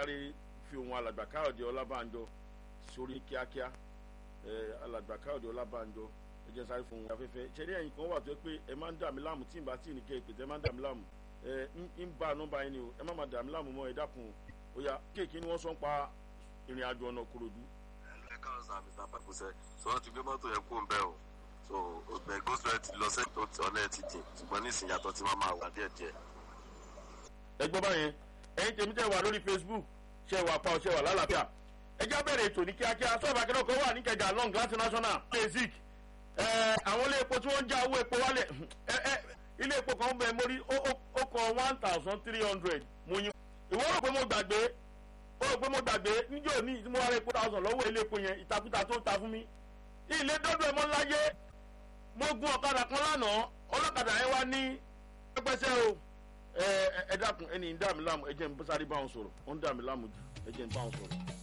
sáré fi ohun alàgbà káyọ̀dé ọlábànjọ sórí kíákíá alàgbà káyọ̀dé ọlábànjọ ẹ jẹ́ sáré fún ohun afẹ́fẹ́ ṣẹ́rí ẹ̀yìn kan wà tó yẹ pé ẹ máa ń dà mí láàmú tí n bá tí ì ní kẹ́ ẹ pèsè ẹ máa ń dà mí láàmú ẹ ń bá nọ́mbà yín ni o ẹ má máa dà mí láàmú mọ́ ẹ dákun o ya kéèkì ni wọ́n sọ ń pa ìrìn àjò ọ̀nà korodu. ẹ káàárọ̀ sá mr pakusẹ sọ wọn ti gbé mọ́tò yẹn kó ń bẹ́ o so ọgbẹ́ goslow ti lọ sẹ́yìn tó ti ọ̀nà ẹ̀ ti dì ṣùgbọ́n ní ìsìn yàtọ̀ tí máa máa wà díẹ̀ díẹ̀. ẹ gbọ́ báyẹn ẹ̀yin tèmi tẹ̀ wà lórí facebook ṣe wà pa ọ̀ṣẹ́ wà lálàáfíà ẹ já bẹ̀rẹ̀ ètò ní kíákíá sọ́ọ̀bù akẹ́kọ̀ọ́ kan wà ní kẹjà long glass national basic àwọn ilé epo tí wọ́n ń já owó epo wálẹ̀ ilé epo kan bẹ̀ mórí ó kọ one thousand three hundred mo yín ìwọ rò pé mo gbàgbé ó rò pé mo gbàgbé níjọ́ ní tí mo wá rẹ epo thousand lọ́wọ́ ilé epo yẹn ìtakùtà tó ń ta fún mi ilé dọ́dọ̀ ẹ̀mọ́ láyé mo gun ọ̀kadà kan lánàá ọlọ́kadà yẹn wá ní pẹ́pẹ́sẹ́ o ẹ ẹ dákun ẹni ń dà mí láàmú ẹ jẹ́ n bá sáré bá wọn sọ̀rọ̀ ó ń dà mí láàmú jù ẹ jẹ́ n bá wọn sọ̀rọ̀.